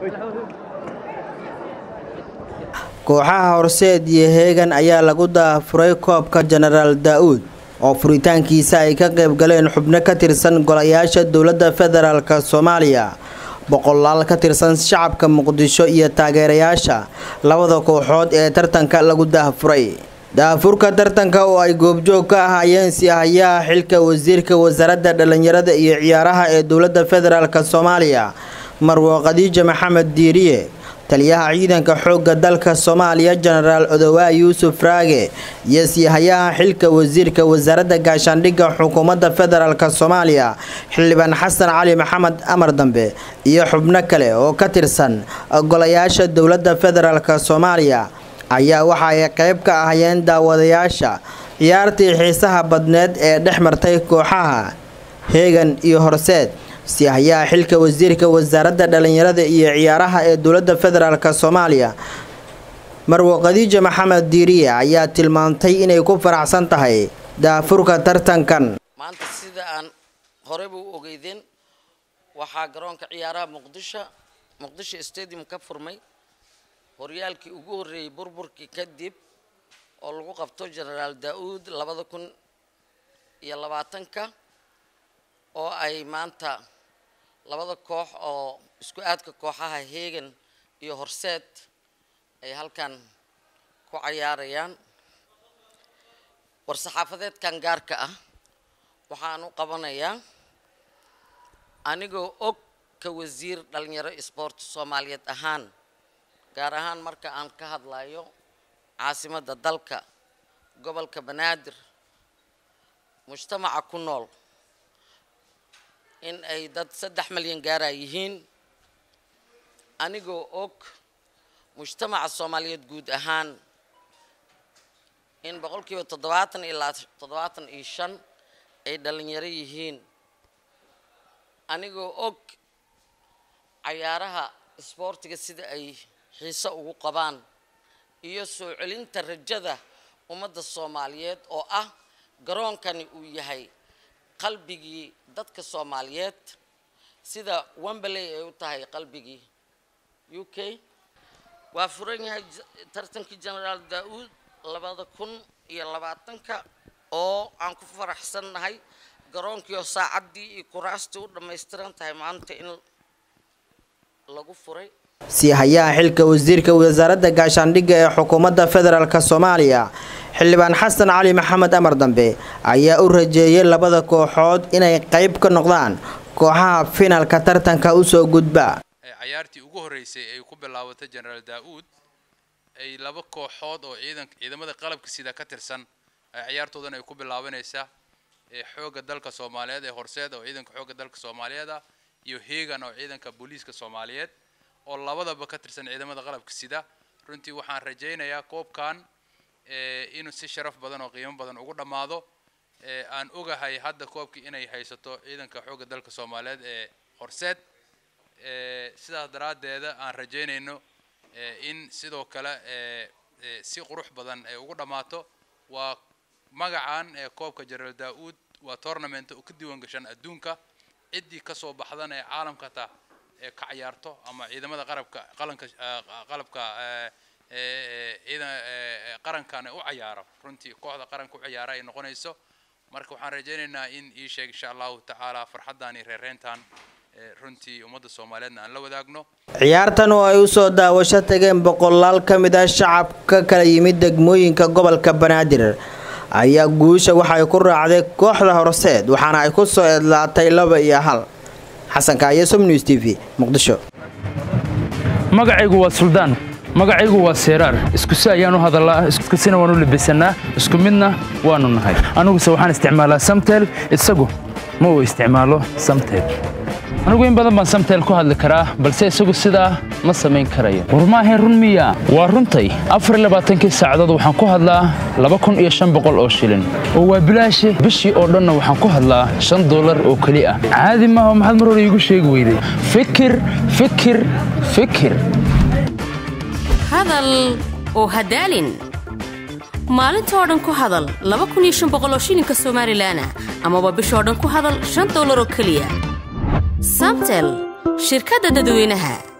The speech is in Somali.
kooxaha horseed iyo heegan ayaa lagu daafuray koobka jenaraal daa-uud oo furitaankiisa ay ka qayb galeen xubno ka tirsan golayaasha dowladda federaalk soomaaliya boqolaal ka tirsan shacabka muqdisho iyo taageerayaasha labada kooxood ee tartanka lagu daafuray daafurka tartanka oo ay goobjoog ka ahaayeen sihayaha xilka wasiirka wasaaradda dhalinyarada iyo ciyaaraha ee dowladda federaalk soomaaliya marwo khadiija maxamed diiriye taliyaha ciidanka xoogga dalka soomaaliya jenaraal odowaa yuusuf raage iyo siihayaha xilka wasiirka wasaaradda gaashaandhigga xukuumadda federaalk soomaaliya xildhibaan xasan cali maxamed amar dambe iyo xubno kale oo ka tirsan golayaasha dowladda federaalk soomaaliya ayaa waxa ay qayb ka ahayeen daawadayaasha ciyaartii xiisaha badneed ee dhex martay kooxaha heegan iyo horseed sihayaha xilka wasiirka wasaaradda dhalinyarada iyo ciyaaraha ee dowladda federaalk soomaaliya marwo khadiija maxamed diiriye ayaa tilmaantay inay ku faraxsan tahay daafurka tartankan maanta sida aan horeyba u ogeydeen waxaa garoonka ciyaaraha muqdisho muqdisho stadium ka furmay horyaalkii ugu horreeyey burburkii kadib oo lagu qabto jenaraal daa-uud labada kun iyo labaatanka oo ay maanta labada koox oo isku aadka kooxaha heegan iyo horseed ay halkan ku cayaarayaan war-saxaafadeedkan gaarka ah waxaan u qabanayaa anigoo og ka wasiir dhalinyaro sport soomaaliyeed ahaan gaar ahaan marka aan ka hadlayo caasimadda dalka gobolka banaadir mujtamaca ku nool in ay dad saddex malyan gaara yihiin anigoo og mujtamaca soomaaliyeed guud ahaan in boqolkiiba toddobaatan ilaa toddobaatan iyo shan ay dhalinyaro yihiin anigoo og cayaaraha isboortiga sida ay xiise ugu qabaan iyo soo celinta rajada ummadda soomaaliyeed oo ah garoonkani uu yahay qalbigii dadka soomaaliyeed sida wemberley ay u tahay qalbigii u k waa furan yahay tartankii jenaraal daa-uud labada kun iyo labaatanka oo aan ku faraxsannahay garoonkiioo saacaddii iyo kuraastii u dhammaystiran tahay maanta in lagu furay siihayaha xilka wasiirka wasaaradda gaashaandhigga ee xukuumadda federaalk soomaaliya xildhibaan xasan cali maxamed amar dambe ayaa u rajeeyay labada kooxood inay qayb ka noqdaan kooxaha finalka tartanka usoo gudba cayaartii ugu horreysay ay ku bilaabatay jenaraal daa-uud ay laba kooxood oo ciidan ciidamada qalabka sida ka tirsan ay cayaartoodan ay ku bilaabanaysaa ee xoogga dalka soomaaliyeed ee horseed oo ciidanka xoogga dalka soomaaliyeed ah iyo heegan oo ciidanka booliiska soomaaliyeed oo labadaba ka tirsan ciidamada qalabka sida runtii waxaan rajaynayaa koobkan inuu si sharaf badan oo qiimo badan ugu dhammaado aan ogahay hadda koobkii inay haysato ciidanka xoogga dalka soomaaliyeed ee horseed sidaas daraaddeeda aan rajaynayno in sidoo kale si qurux badan ay ugu dhammaato waa magacan ee koobka jenaraal daa-uud waa tournament oo ka diiwan gashan adduunka ciddii kasoo baxdana ee caalamka taa ee ka cayaarto ama ciidamada qarabka qalanka qalabka ciidan qarankan u cayaaro runtii kooxda qaranka u cayaara ay noqonayso marka waxaan rajaynaynaa in ii sheeg insha allahu tacaala farxaddan iyo reereyntan runtii ummadda soomaaliyeedna aan la wadaagno ciyaartan oo ay usoo daawasho tageen boqolaal ka mid ah shacab ka kala yimid degmooyinka gobolka banaadir ayaa guusha waxay ku raacday kooxda horseed waxaana ay ku soo edlaatay laba iyo hal xasan kaaye somnews t v muqdisho magacaygu waa suldaan magacaygu waa seeraar iskusi ayaan u hadallaa iskusina waan u labisannaa isku midna waannu nahay aniguse waxaan isticmaalaa samtel isagu ma uu isticmaalo samtel anigu in badan baan samtel ku hadli karaa balse isagu sidaa ma samayn karayo war maahayn run miya waa runtay afar iyo labaatankii saacadood waxaan ku hadlaa laba kun iyo shan boqol oo shilin oo waa bilaashi bishii oo dhanna waxaan ku hadlaa shan dollar oo keli ah caadi maaha maxaad mar hore iigu sheegi weyday fikir fikir fikir hadal oo hadaalin maalintoo dhan ku hadal oo shilinka somalilanah amaba bishoo dhan ku hadal shan dollar oo keliya samtel shirkadda dadweynaha